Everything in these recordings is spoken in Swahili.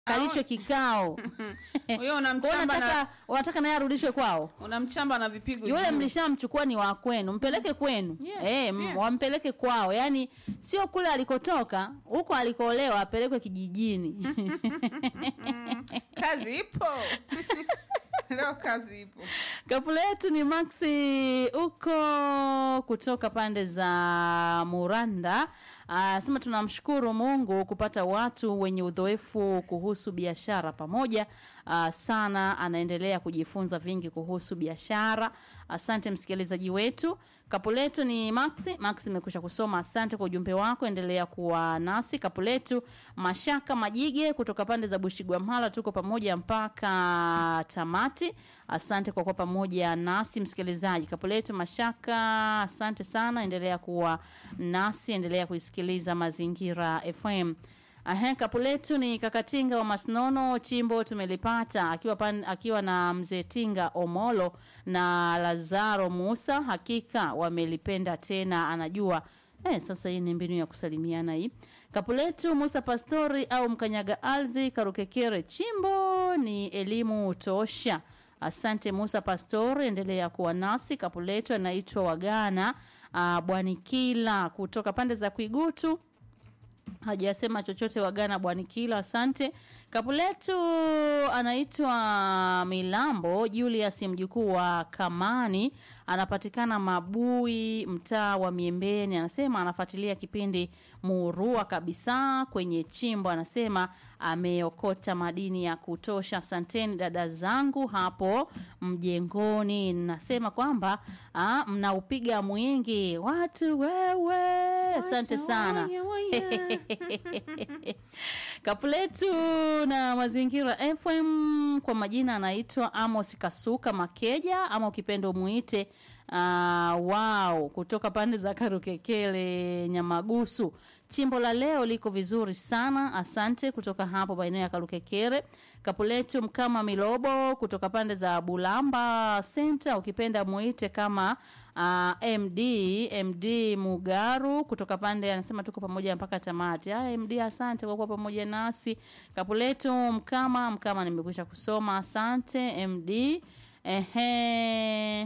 kalishwe kikao Huyo Kwa hiyo unamchamba na unataka unataka naye arudishwe kwao unamchamba na vipigo. yule juu. mlishamchukua ni wa kwenu mpeleke kwenu Yes, eh, m- yes. wampeleke kwao yaani sio kule alikotoka huko alikoolewa apelekwe kijijini Kazi ipo. Leo kazi ipo. Kapula yetu ni Maxi huko kutoka pande za Muranda. Anasema tunamshukuru Mungu kupata watu wenye udhoefu kuhusu biashara pamoja uh, sana. Anaendelea kujifunza vingi kuhusu biashara. Asante msikilizaji wetu. Kapuletu ni Maxi. Maxi imekwisha kusoma. Asante kwa ujumbe wako, endelea kuwa nasi. Kapuletu Mashaka Majige kutoka pande za Bushigwamhala, tuko pamoja mpaka tamati. Asante kwa kuwa pamoja nasi msikilizaji. Kapuletu Mashaka, asante sana, endelea kuwa nasi, endelea kuisikiliza Mazingira FM. Ahe, kapuletu ni kakatinga wa Masnono chimbo tumelipata akiwa pan, akiwa na mzee Tinga Omolo na Lazaro Musa, hakika wamelipenda tena, anajua Eh, sasa hii ni mbinu ya kusalimiana hii. Kapuletu Musa Pastori au Mkanyaga Alzi Karukekere chimbo ni elimu tosha. Asante Musa Pastori, endelea kuwa nasi. Kapuletu anaitwa Wagana uh, Bwanikila kutoka pande za Kuigutu hajasema chochote wagana bwanikila asante kapuletu anaitwa milambo julius mjukuu wa kamani anapatikana mabui mtaa wa miembeni anasema anafuatilia kipindi murua kabisa kwenye chimbo anasema ameokota madini ya kutosha asanteni dada zangu hapo mjengoni nasema kwamba ah, mnaupiga mwingi watu wewe asante sana Waya, waya. Kapuletu na Mazingira FM kwa majina anaitwa Amos Kasuka Makeja ama ukipenda umuite uh, wao kutoka pande za Karukekele Nyamagusu. Chimbo la leo liko vizuri sana, asante kutoka hapo maeneo ya Karukekere. Kapuletu Mkama Milobo kutoka pande za Bulamba Center, ukipenda muite kama uh, MD MD Mugaru kutoka pande anasema tuko pamoja mpaka tamati. Haya MD, asante kwa kuwa pamoja nasi. Kapuletu Mkama Mkama, nimekwisha kusoma, asante MD. Ehe,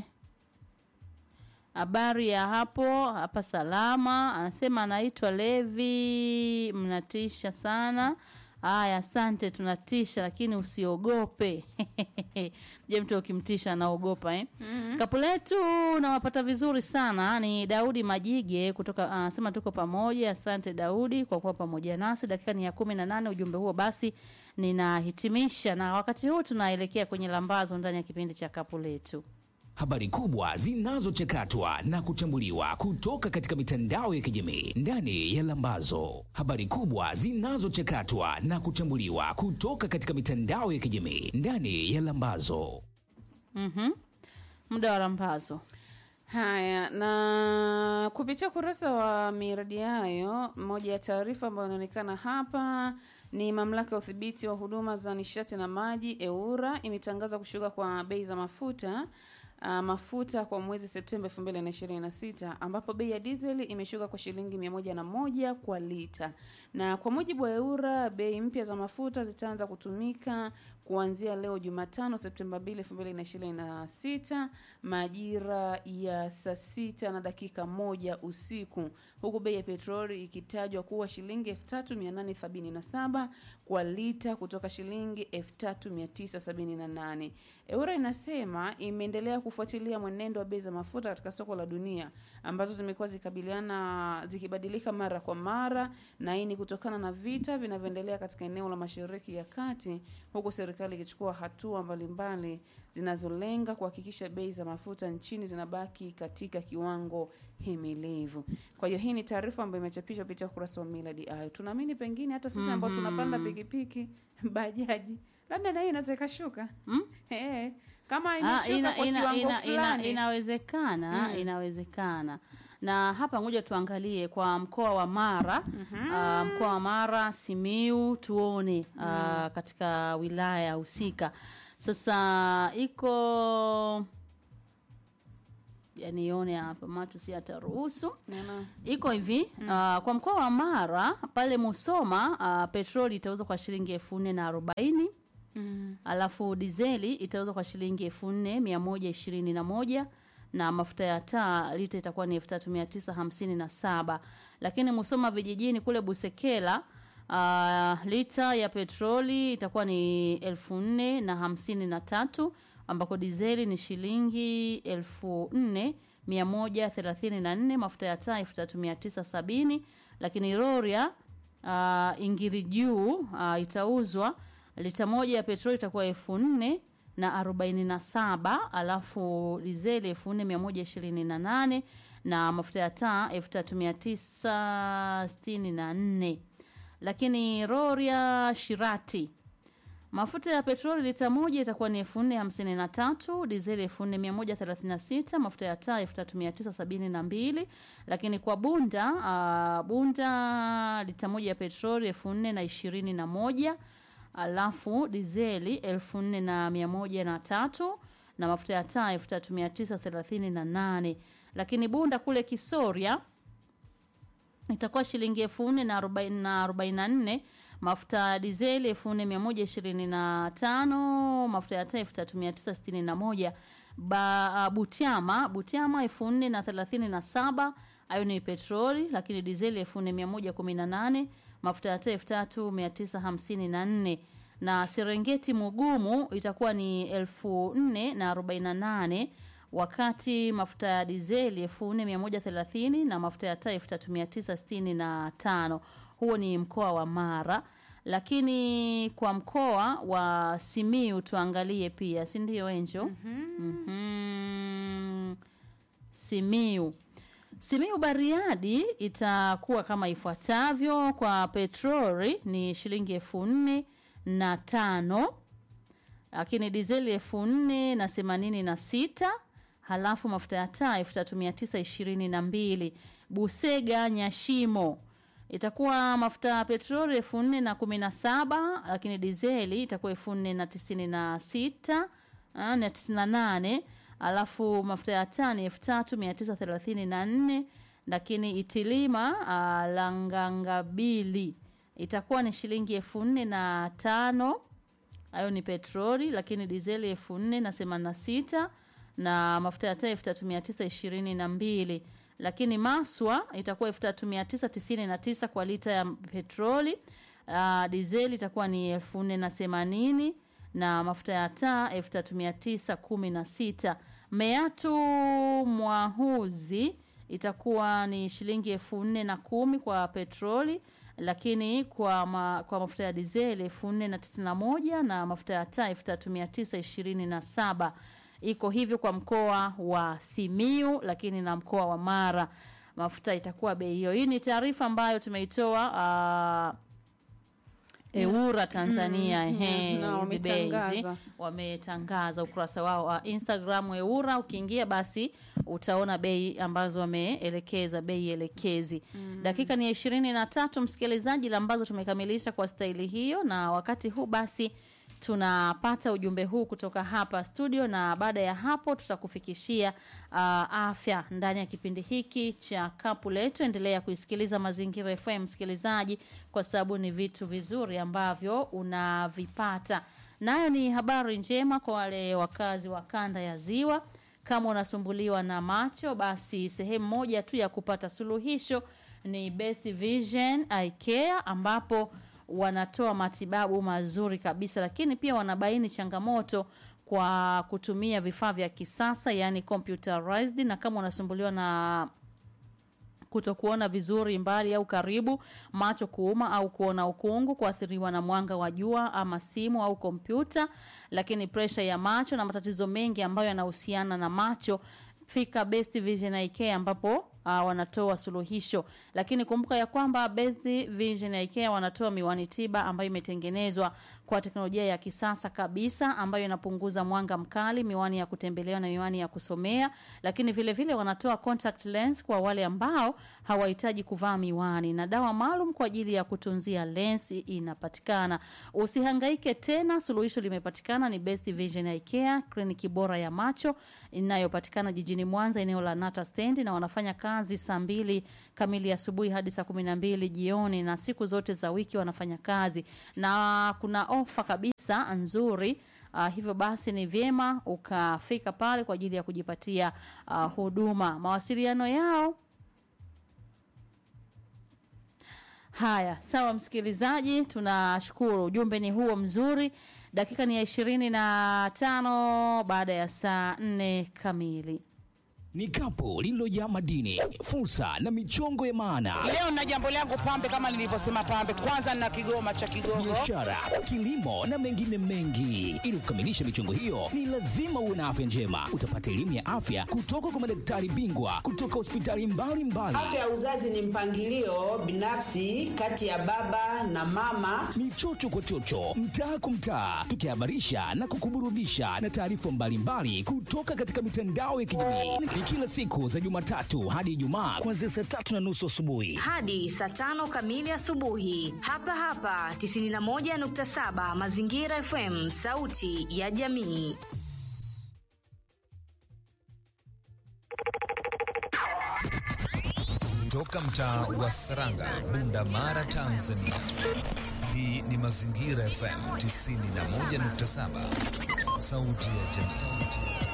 habari ya hapo hapa salama. Anasema anaitwa Levi, mnatisha sana. Haya, asante, tunatisha lakini usiogope. Je, mtu ukimtisha anaogopa eh? Mm-hmm. Kapuletu nawapata vizuri sana. Ni Daudi Majige kutoka anasema tuko pamoja. Asante Daudi kwa kuwa pamoja nasi. Dakika ni ya kumi na nane. Ujumbe huo basi ninahitimisha, na wakati huu tunaelekea kwenye lambazo ndani ya kipindi cha Kapuletu. Habari kubwa zinazochakatwa na kuchambuliwa kutoka katika mitandao ya kijamii ndani ya Lambazo. Habari kubwa zinazochakatwa na kuchambuliwa kutoka katika mitandao ya kijamii ndani ya Lambazo. Mhm. Muda wa lambazo. Haya, na kupitia ukurasa wa miradi hayo, moja ya taarifa ambayo inaonekana hapa ni mamlaka ya udhibiti wa huduma za nishati na maji EURA imetangaza kushuka kwa bei za mafuta uh, mafuta kwa mwezi Septemba 2026 ambapo bei ya diesel imeshuka kwa shilingi 101 kwa lita, na kwa mujibu wa EURA bei mpya za mafuta zitaanza kutumika kuanzia leo Jumatano Septemba 2, 2026 majira ya saa sita na dakika moja usiku, huku bei ya petroli ikitajwa kuwa shilingi 3877 kwa lita kutoka shilingi 3978. EURA inasema imeendelea kufuatilia mwenendo wa bei za mafuta katika soko la dunia ambazo zimekuwa zikabiliana zikibadilika mara kwa mara, na hii ni kutokana na vita vinavyoendelea katika eneo la Mashariki ya Kati, huku serikali ikichukua hatua mbalimbali zinazolenga kuhakikisha bei za mafuta nchini zinabaki katika kiwango himilivu. Kwa hiyo hii ni taarifa ambayo imechapishwa kupitia ukurasa wa Miladi Ayo. Tunaamini pengine hata sisi ambao tunapanda pikipiki, bajaji, labda na hii inaweza ikashuka Mm? Eh, kama Ah, imeshuka ina, kwa ina, kiwango ina, ina, fulani inawezekana Mm. inawezekana na hapa ngoja tuangalie kwa mkoa wa Mara ah, mkoa wa Mara Simiu tuone ah, katika wilaya husika sasa iko yani ione hapa macho si ataruhusu Neno. iko hivi mm. uh, kwa mkoa wa Mara pale Musoma uh, petroli itauzwa kwa shilingi elfu nne na arobaini Mm. alafu dizeli itauzwa kwa shilingi elfu nne mia moja ishirini na moja na mafuta ya taa lita itakuwa ni elfu tatu mia tisa hamsini na saba lakini Musoma vijijini kule Busekela uh, lita ya petroli itakuwa ni elfu nne na hamsini na tatu ambako dizeli ni shilingi elfu nne mia moja thelathini na nne mafuta ya taa elfu tatu mia tisa sabini lakini Rorya uh, ingiri juu uh, itauzwa lita moja ya petroli itakuwa elfu nne na arobaini na saba alafu dizeli elfu nne mia moja ishirini na nane na mafuta ya taa elfu tatu mia tisa sitini na nne lakini Rorya Shirati mafuta ya petroli lita moja itakuwa ni elfu nne hamsini na tatu dizeli elfu nne mia moja thelathini na sita mafuta ya taa elfu tatu mia tisa sabini na mbili lakini kwa bunda uh, bunda lita moja ya petroli elfu nne na ishirini na moja alafu dizeli elfu nne na mia moja na tatu na mafuta ya taa elfu tatu mia tisa thelathini na nane lakini bunda kule kisoria itakuwa shilingi elfu nne na arobaini na arobaini na nne mafuta ya dizeli elfu nne mia moja ishirini na tano mafuta ya taa elfu tatu mia tisa sitini na moja ba butiama butiama elfu nne na thelathini na saba hayo ni petroli lakini dizeli elfu nne mia moja kumi na nane mafuta ya taa elfu tatu mia tisa hamsini na nne na serengeti mugumu itakuwa ni elfu nne na arobaini na nane wakati mafuta ya dizeli elfu nne mia moja thelathini na mafuta ya taa elfu tatu mia tisa sitini na tano huo ni mkoa wa mara lakini kwa mkoa wa simiu tuangalie pia si ndio enjo mm-hmm. simiu simiu bariadi itakuwa kama ifuatavyo kwa petroli ni shilingi elfu nne na tano lakini dizeli elfu nne na themanini na sita halafu mafuta ya taa elfu tatu mia tisa ishirini na mbili busega nyashimo itakuwa mafuta ya petroli elfu nne na kumi na saba lakini dizeli itakuwa elfu nne na tisini na sita ah, na tisini na nane alafu mafuta ya taa ni elfu tatu mia tisa thelathini na nne lakini itilima uh, langangabili itakuwa ni shilingi elfu nne na tano hayo ni petroli lakini dizeli elfu nne na themanini na sita na mafuta ya taa elfu tatu mia tisa ishirini na mbili lakini maswa itakuwa elfu tatu mia tisa tisini na tisa kwa lita ya petroli uh, dizeli itakuwa ni elfu nne na themanini na mafuta ya taa elfu tatu mia tisa kumi na sita meatu mwahuzi itakuwa ni shilingi elfu nne na kumi kwa petroli lakini kwa, ma, kwa mafuta ya dizeli elfu nne na tisini na moja na mafuta ya taa elfu tatu mia tisa ishirini na saba iko hivyo kwa mkoa wa simiu lakini na mkoa wa mara mafuta itakuwa bei hiyo hii ni taarifa ambayo tumeitoa uh, eura tanzania Mm, ehe, na hizi bei hizi wametangaza. wametangaza ukurasa wao wa instagram eura ukiingia basi utaona bei ambazo wameelekeza bei elekezi mm. dakika ni ya ishirini na tatu msikilizaji la ambazo tumekamilisha kwa staili hiyo na wakati huu basi tunapata ujumbe huu kutoka hapa studio na baada ya hapo tutakufikishia uh, afya ndani ya kipindi hiki cha kapu letu endelea kuisikiliza mazingira fm msikilizaji kwa sababu ni vitu vizuri ambavyo unavipata nayo ni habari njema kwa wale wakazi wa kanda ya ziwa kama unasumbuliwa na macho basi sehemu moja tu ya kupata suluhisho ni best vision eye care ambapo wanatoa matibabu mazuri kabisa lakini pia wanabaini changamoto kwa kutumia vifaa vya kisasa yani computerized na kama unasumbuliwa na kutokuona vizuri mbali au karibu macho kuuma au kuona ukungu kuathiriwa na mwanga wa jua ama simu au kompyuta lakini presha ya macho na matatizo mengi ambayo yanahusiana na macho fika best vision Eye Care ambapo uh, wanatoa suluhisho, lakini kumbuka ya kwamba Best Vision ya IKEA wanatoa miwani tiba ambayo imetengenezwa kwa teknolojia ya kisasa kabisa ambayo inapunguza mwanga mkali, miwani ya kutembelewa na miwani ya kusomea, lakini vile vile wanatoa contact lens kwa wale ambao hawahitaji kuvaa miwani na dawa maalum kwa ajili ya kutunzia lensi inapatikana. Usihangaike tena, suluhisho limepatikana. Ni Best Vision ya IKEA, kliniki bora ya macho inayopatikana jijini Mwanza, eneo la Nata Stand, na wanafanya kazi saa mbili kamili asubuhi hadi saa kumi na mbili jioni, na siku zote za wiki wanafanya kazi, na kuna ofa kabisa nzuri. Uh, hivyo basi ni vyema ukafika pale kwa ajili ya kujipatia uh, huduma. Mawasiliano yao Haya, sawa msikilizaji, tunashukuru. Ujumbe ni huo mzuri. Dakika ni ya ishirini na tano baada ya saa nne kamili. Ni kapu lililojaa madini, fursa na michongo ya maana, Leo na jambo langu pambe, kama nilivyosema pambe, kwanza na kigoma cha Kigogo. biashara, kilimo na mengine mengi. Ili kukamilisha michongo hiyo, ni lazima uwe na afya njema. Utapata elimu ya afya kutoka kwa madaktari bingwa kutoka hospitali mbalimbali. Afya ya uzazi ni mpangilio binafsi kati ya baba na mama. ni chocho kwa chocho, mtaa kwa mtaa, tukihabarisha na kukuburudisha na taarifa mbalimbali kutoka katika mitandao ya kijamii. Ni kila siku za Jumatatu hadi Ijumaa kuanzia saa tatu na nusu asubuhi. hadi saa tano kamili asubuhi hapa hapa 91.7 Mazingira FM, sauti ya jamii. Toka mtaa wa Saranga, Bunda Mara, Tanzania. Hii ni Mazingira FM 91.7, sauti ya jamii.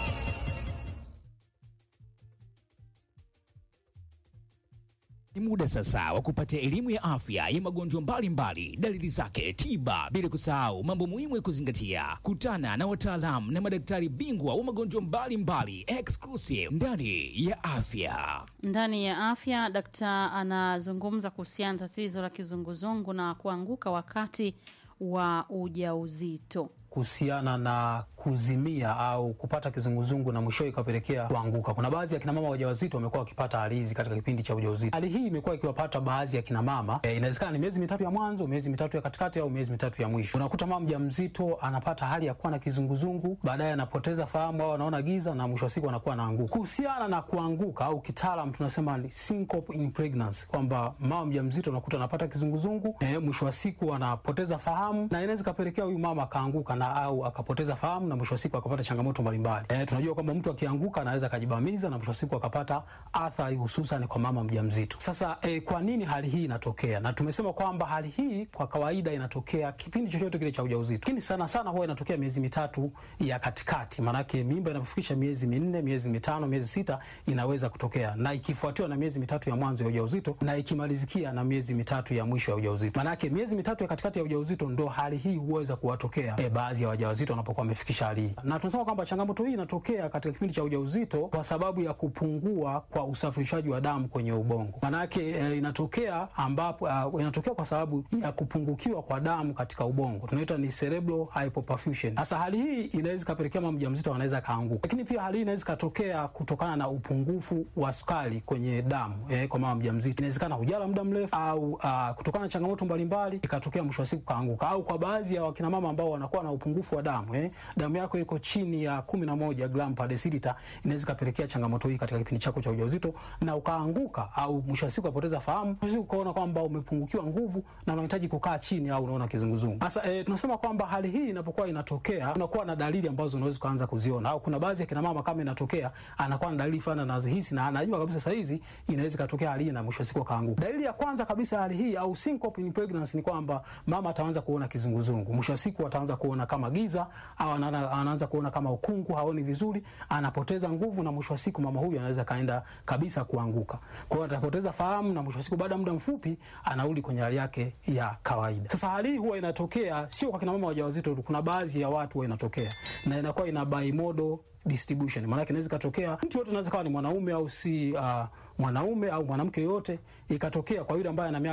Ni muda sasa wa kupata elimu ya afya ya magonjwa mbalimbali, dalili zake, tiba, bila kusahau mambo muhimu ya kuzingatia. Kutana na wataalamu na madaktari bingwa wa magonjwa mbalimbali, exclusive ndani ya afya. Ndani ya afya, dakta anazungumza kuhusiana na tatizo la kizunguzungu na kuanguka wakati wa ujauzito. kuhusiana na kuzimia au kupata kizunguzungu na mwishowe ikapelekea kuanguka. Kuna baadhi ya kina mama wajawazito wamekuwa wakipata hali hizi katika kipindi cha ujauzito. Hali hii imekuwa ikiwapata baadhi ya kina mama e, inawezekana ni miezi mitatu ya mwanzo, miezi mitatu ya katikati au miezi mitatu ya mwisho. Unakuta mama mjamzito anapata hali ya kuwa na kizunguzungu, baadaye anapoteza fahamu au anaona giza na mwisho wa siku anakuwa anaanguka. Kuhusiana na kuanguka au kitaalam tunasema ni syncope in pregnancy, kwamba mama mjamzito unakuta anapata kizunguzungu e, mwisho wa siku anapoteza fahamu na inaweza ikapelekea huyu mama akaanguka na au akapoteza fahamu na mwisho wa siku akapata changamoto mbalimbali. E, tunajua kwamba mtu akianguka anaweza akajibamiza na mwisho wa siku akapata athari hususan kwa mama mjamzito. Sasa e, kwa nini hali hii inatokea? Na tumesema kwamba hali hii kwa kawaida inatokea kipindi chochote kile cha ujauzito, lakini sana sana huwa inatokea miezi mitatu ya katikati, maanake mimba inapofikisha miezi minne, miezi mitano, miezi sita inaweza kutokea, na ikifuatiwa na miezi mitatu ya mwanzo ya ujauzito na ikimalizikia na miezi mitatu ya mwisho ya ujauzito. Maanake miezi mitatu ya katikati ya ujauzito ndo hali hii huweza kuwatokea e, baadhi ya wajawazito wanapokuwa wamefikisha hali hii, na tunasema kwamba changamoto hii inatokea katika kipindi cha ujauzito kwa sababu ya kupungua kwa usafirishaji wa damu kwenye ubongo. Maanake e, inatokea ambapo uh, inatokea kwa sababu ya kupungukiwa kwa damu katika ubongo, tunaita ni cerebral hypoperfusion. Sasa hali hii inaweza ikapelekea mama mjamzito anaweza kaanguka, lakini pia hali hii inaweza ikatokea kutokana na upungufu wa sukari kwenye damu eh, kwa mama mjamzito. Inawezekana hujala muda mrefu au uh, kutokana na changamoto mbalimbali ikatokea mwisho wa siku kaanguka, au kwa baadhi ya wakina mama ambao wanakuwa na upungufu wa damu eh, damu yako iko chini ya kumi na moja gram per deciliter, inaweza ikapelekea changamoto hii katika kipindi chako cha ujauzito na ukaanguka, au mwisho wa siku ukapoteza fahamu, mwisho wa siku ukaona kwamba umepungukiwa nguvu na unahitaji kukaa chini au unaona kizunguzungu. Sasa eh, tunasema kwamba hali hii inapokuwa inatokea, unakuwa na dalili ambazo unaweza kuanza kuziona, au kuna baadhi ya kina mama kama inatokea anakuwa na dalili fulani anazihisi na anajua kabisa saa hizi inaweza ikatokea hali hii na mwisho wa siku akaanguka. Dalili ya kwanza kabisa ya hali hii au syncope in pregnancy ni kwamba mama ataanza kuona kizunguzungu, mwisho wa siku ataanza kuona kama giza au anaana- anaanza kuona kama ukungu, haoni vizuri, anapoteza nguvu na mwisho wa siku mama huyu anaweza kaenda kabisa kuanguka. Kwa hiyo atapoteza fahamu na mwisho wa siku baada ya muda mfupi anarudi kwenye hali yake ya kawaida. Sasa hali hii huwa inatokea sio kwa kina mama wajawazito tu, kuna baadhi ya watu huwa inatokea na inakuwa ina bimodal distribution. Maana yake inaweza ikatokea mtu yote, anaweza kawa ni mwanaume au si uh, mwanaume au mwanamke yote, ikatokea kwa yule ambaye ana miaka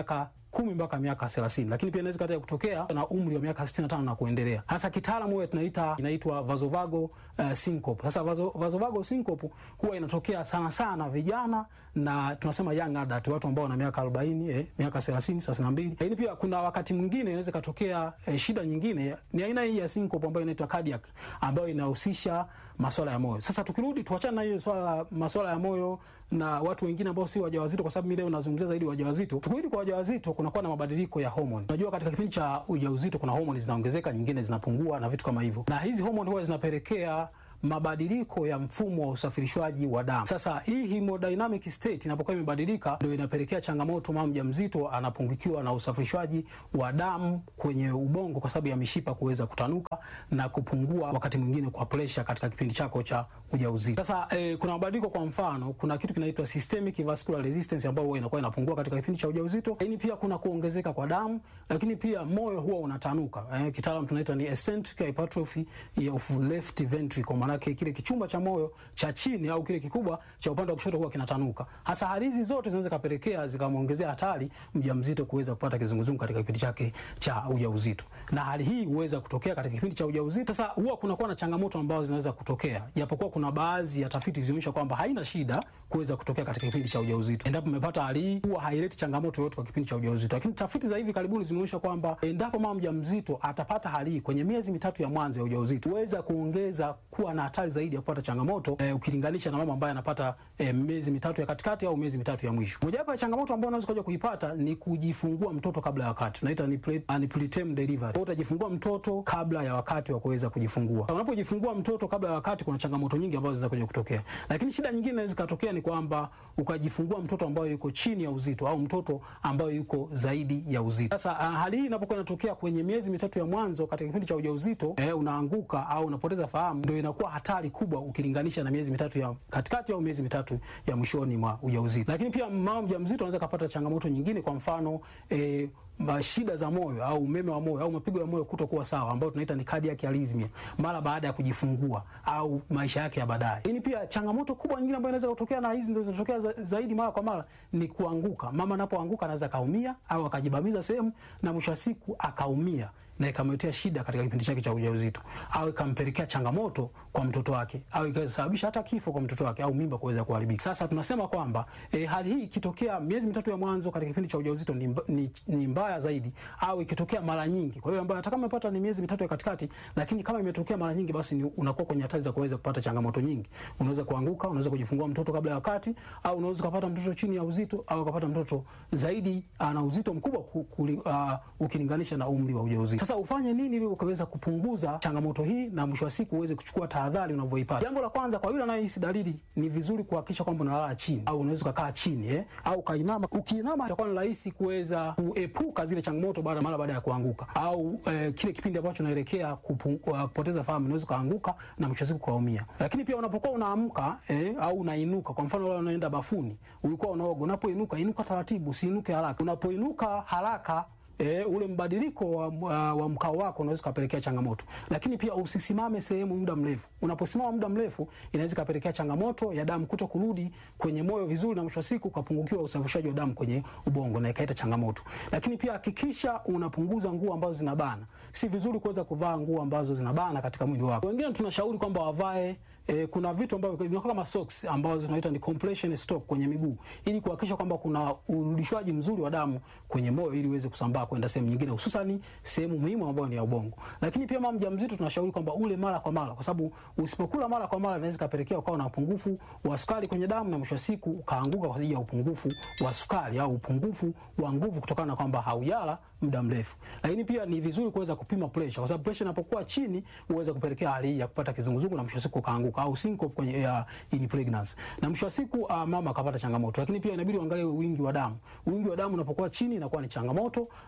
kumi mpaka miaka 30, lakini pia inaweza kata kutokea na umri wa miaka 65 na kuendelea. Hasa kitaalamu huwa tunaita inaitwa vasovagal uh, syncope. Sasa vaso, vasovagal syncope huwa inatokea sana sana vijana na tunasema young adult, watu ambao wana miaka 40, eh, miaka 30, 32. Lakini pia kuna wakati mwingine inaweza katokea eh, shida nyingine ni aina hii ya syncope ambayo inaitwa cardiac ambayo inahusisha masuala ya moyo. Sasa tukirudi tuachane na hiyo swala la masuala ya moyo na watu wengine ambao si wajawazito, kwa sababu mimi leo nazungumzia zaidi wajawazito. Tukirudi kwa wajawazito, kunakuwa na mabadiliko ya homoni. Unajua, katika kipindi cha ujauzito kuna homoni zinaongezeka, nyingine zinapungua na vitu kama hivyo, na hizi homoni huwa zinapelekea mabadiliko ya mfumo wa usafirishwaji wa damu. Sasa hii hemodynamic state inapokuwa imebadilika, ndio inapelekea changamoto mama mjamzito anapungukiwa na usafirishwaji wa damu kwenye ubongo kwa sababu ya mishipa kuweza kutanuka na kupungua, wakati mwingine kwa pressure katika kipindi chako cha ujauzito. Sasa eh, kuna mabadiliko, kwa mfano kuna kitu kinaitwa systemic vascular resistance ambayo huwa inakuwa inapungua katika kipindi cha ujauzito, lakini pia kuna kuongezeka kwa damu, lakini pia moyo huwa unatanuka. Eh, kitaalamu tunaita ni eccentric hypertrophy of left ventricle maanake kile kichumba cha moyo cha chini au kile kikubwa cha upande wa kushoto huwa kinatanuka. Hasa hali hizi zote zinaweza kapelekea zikamwongezea hatari mjamzito kuweza kupata kizunguzungu katika kipindi chake cha ujauzito, na hali hii huweza kutokea katika kipindi cha ujauzito. Sasa huwa kunakuwa na changamoto ambazo zinaweza kutokea, japokuwa kuna baadhi ya tafiti zinaonyesha kwamba haina shida kuweza kutokea katika kipindi cha ujauzito. Endapo umepata hali hii, huwa haileti changamoto yoyote kwa kipindi cha ujauzito, lakini tafiti za hivi karibuni zimeonyesha kwamba endapo mama mjamzito atapata hali hii kwenye miezi mitatu ya mwanzo ya ujauzito, huweza kuongeza kuwa na hatari zaidi ya kupata changamoto eh, ukilinganisha na mama ambaye anapata eh, miezi mitatu ya katikati au miezi mitatu ya mwisho. Mojawapo ya changamoto ambayo unaweza kuja kuipata ni kujifungua mtoto kabla ya wakati, tunaita ni pre, uh, ni preterm delivery. Kwa utajifungua mtoto kabla ya wakati wa kuweza kujifungua. Unapojifungua mtoto kabla ya wakati, kuna changamoto nyingi ambazo zinaweza kuja kutokea, lakini shida nyingine inaweza kutokea ni kwamba ukajifungua mtoto ambaye yuko chini ya uzito au mtoto ambaye yuko zaidi ya uzito. Sasa uh, hali hii inapokuwa inatokea kwenye miezi mitatu ya mwanzo katika kipindi cha ujauzito, eh, unaanguka au unapoteza fahamu, ndio inakuwa hatari kubwa ukilinganisha na miezi mitatu ya katikati au miezi mitatu ya mwishoni mwa ujauzito. Lakini pia mama mjamzito anaweza kupata changamoto nyingine, kwa mfano eh, shida za moyo au umeme wa moyo au mapigo ya moyo kutokuwa sawa, ambayo tunaita ni cardiac arrhythmia mara baada ya kujifungua au maisha yake ya baadaye. Lakini pia changamoto kubwa nyingine ambayo inaweza kutokea, na hizi ndio zinatokea za, zaidi mara kwa mara, ni kuanguka. Mama anapoanguka anaweza kaumia au akajibamiza sehemu na mwisho wa siku akaumia na ikamletea shida katika kipindi chake cha ujauzito au ikampelekea changamoto kwa mtoto wake au ikasababisha hata kifo kwa mtoto wake au mimba kuweza kuharibika. Sasa tunasema kwamba e, hali hii ikitokea miezi mitatu ya mwanzo katika kipindi cha ujauzito ni, ni, ni mbaya zaidi, au ikitokea mara nyingi. Kwa hiyo ambayo hata kama umepata ni miezi mitatu ya katikati, lakini kama imetokea mara nyingi, basi ni unakuwa kwenye hatari za kuweza kupata changamoto nyingi. Unaweza kuanguka, unaweza kujifungua mtoto kabla ya wakati, au unaweza kupata mtoto chini ya uzito, au ukapata mtoto zaidi ana uzito mkubwa kuli, uh, ukilinganisha na umri wa ujauzito. Sasa ufanye nini ili ukaweza kupunguza changamoto hii na mwisho wa siku uweze kuchukua tahadhari unavyoipata? Jambo la kwanza, kwa yule anayehisi dalili, ni vizuri kuhakikisha kwamba unalala chini au unaweza kukaa chini eh, au kainama. Ukiinama itakuwa ni rahisi kuweza kuepuka zile changamoto baada mara baada ya kuanguka au eh, kile kipindi ambacho unaelekea kupoteza fahamu, unaweza kuanguka na mwisho wa siku kaumia. Lakini pia unapokuwa unaamka eh, au unainuka, kwa mfano wewe unaenda bafuni, ulikuwa unaoga, unapoinuka inuka taratibu, usiinuke haraka. Unapoinuka haraka E, ule mbadiliko wa, wa, wa mkao wako unaweza kupelekea changamoto, lakini pia usisimame sehemu muda mrefu. Unaposimama muda mrefu inaweza kupelekea changamoto ya damu kuto kurudi kwenye moyo vizuri, na mwisho wa siku ukapungukiwa usafirishaji wa damu kwenye ubongo na ikaleta changamoto. Lakini pia hakikisha unapunguza nguo ambazo zinabana. Si vizuri kuweza kuvaa nguo ambazo zinabana katika mwili wako. Wengine tunashauri kwamba wavae E, kuna vitu ambavyo vinakuwa kama socks ambazo zinaita ni compression stock kwenye miguu ili kuhakikisha kwamba kuna urudishwaji mzuri wa damu kwenye moyo ili uweze kusambaa kwenda sehemu nyingine hususan sehemu muhimu ambayo ni ya ubongo. Lakini pia mama mjamzito tunashauri kwamba ule mara kwa mara, kwa sababu usipokula mara kwa mara inaweza kupelekea ukawa na upungufu wa sukari kwenye damu na mwisho wa siku ukaanguka kwa sababu ya upungufu wa sukari au upungufu wa nguvu kutokana na kwamba haujala muda mrefu. Lakini pia ni vizuri kuweza kupima pressure, kwa sababu pressure inapokuwa chini huweza kupelekea hali ya kupata kizunguzungu na mwisho wa siku kaanguka au syncope kwenye ya in pregnancy. Na mwisho wa siku uh, mama akapata changamoto. Lakini pia inabidi uangalie wingi wa damu. Wingi wa damu unapokuwa chini inakuwa ni changamoto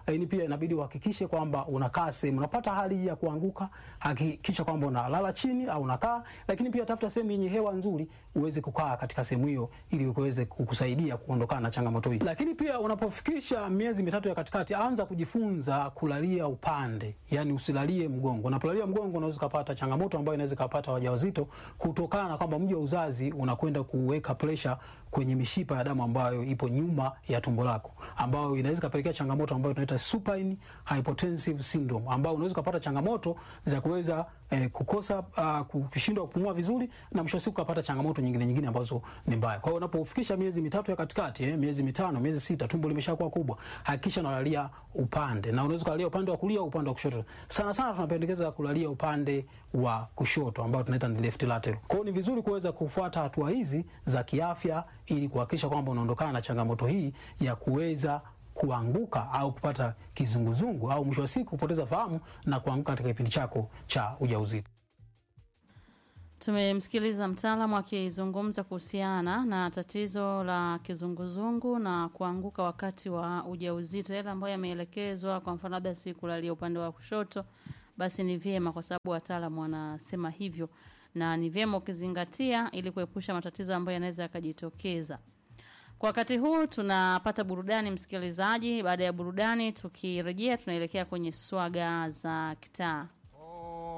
lakini pia inabidi uhakikishe kwamba unakaa sehemu unapata hali hii ya kuanguka, hakikisha kwamba unalala chini au unakaa, lakini pia tafuta sehemu yenye hewa nzuri uweze kukaa katika sehemu hiyo ili uweze kukusaidia kuondokana na changamoto hii. Lakini pia unapofikisha miezi mitatu ya katikati, anza kujifunza kulalia upande, yani usilalie mgongo. Unapolalia mgongo, unaweza kupata changamoto ambayo inaweza kupata wajawazito kutokana na kwamba mji wa uzazi unakwenda kuweka pressure kwenye mishipa ya damu ambayo ipo nyuma ya tumbo lako, ambayo inaweza kupelekea changamoto ambayo tunaita supine hypotensive syndrome, ambayo unaweza kupata changamoto za kuweza eh, kukosa uh, kushindwa kupumua vizuri na mwisho wa siku kupata changamoto nyingine nyingine ambazo ni mbaya. Kwa hiyo unapofikisha miezi mitatu ya katikati, eh, miezi mitano, miezi sita, tumbo limeshakuwa kubwa, hakikisha unalalia upande, na unaweza kulalia upande wa kulia au upande wa kushoto. Sana sana tunapendekeza kulalia upande wa kushoto ambao tunaita ni left lateral. Kwa hiyo ni vizuri kuweza kufuata hatua hizi za kiafya ili kuhakikisha kwamba unaondokana na changamoto hii ya kuweza kuanguka au kupata kizunguzungu au mwisho wa siku kupoteza fahamu na kuanguka katika kipindi chako cha ujauzito. Tumemsikiliza mtaalamu akizungumza kuhusiana na tatizo la kizunguzungu na kuanguka wakati wa ujauzito, yale ambayo yameelekezwa. Kwa mfano, labda si kulalia upande wa kushoto, basi ni vyema, kwa sababu wataalamu wanasema hivyo, na ni vyema ukizingatia ili kuepusha matatizo ambayo yanaweza yakajitokeza. Kwa wakati huu tunapata burudani, msikilizaji. Baada ya burudani, tukirejea tunaelekea kwenye swaga za kitaa.